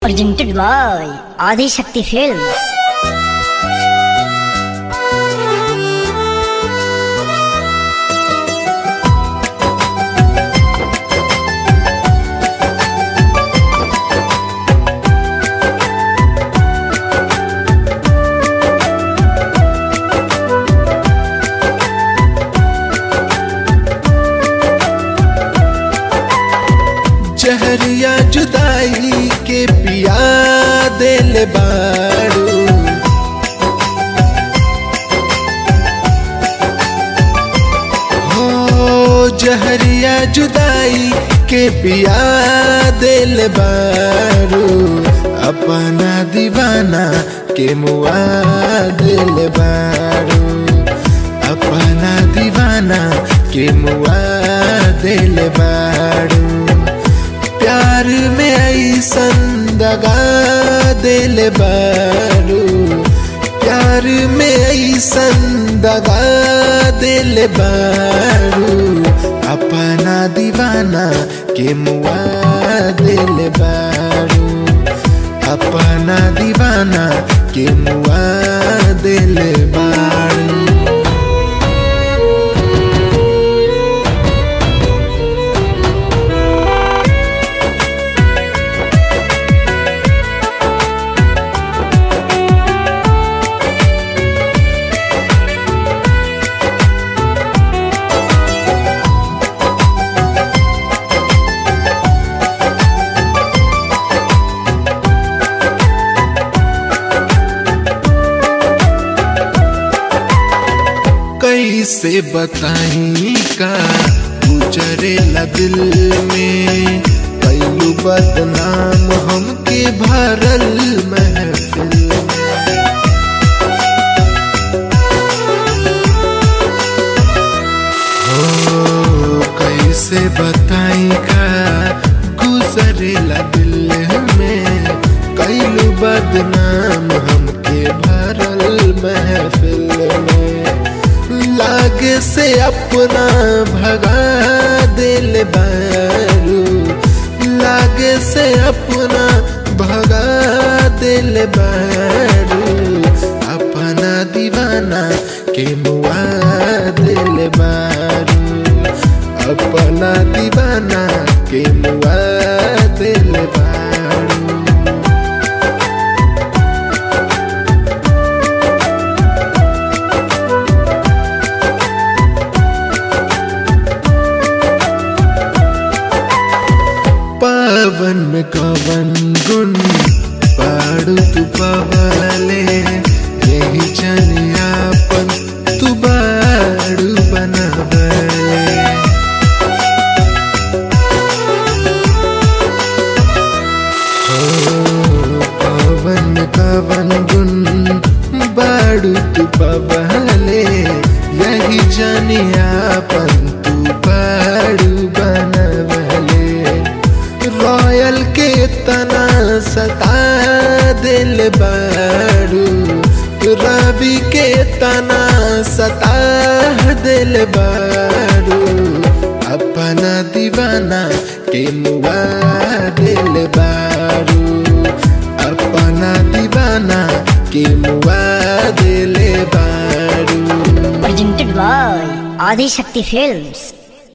presented by Adi Shakti Films. जहरिया जुदाई के पिया दिल बारू हो जहरिया जुदाई के पिया दिल बारू अपना दीवाना के मुआ दिल बारू अपना दीवाना के मुआ दिल बारू प्यार में ऐसन दगा दिल बारू प्यार में ऐसन दगा दिल बारू अपना दीवाना के मुआ दिल बारू अपना दीवाना के मुआ दिल बारू कैसे बताई का गुजरेला दिल में कैलू बदनाम हमके भरल महफिल हो कैसे बताई का गुजरेला दिल में कैलू बदनाम हमके भरल महफिल में लागे से अपना भगा दिल बारू लागे से अपना भगा दिल बारू अपना दीवाना के मुआ दिल बारू अपना दीवाना के मुआ दिल बारू पावन में कवन गुन पाड़ू तू पवले यही चनियापन तू बाड़ू बनवले हो पावन में कवन गुन बाड़ू तू पवले यही चनियापन तू बाड़ू बनवले रॉयल के तना सता दिल बारू रवि के तना सता दिल बारू अपना दीवाना के मुआ दिल बारू अपना दीवाना के मुआ दिल बारू Presented by Adi Shakti Films.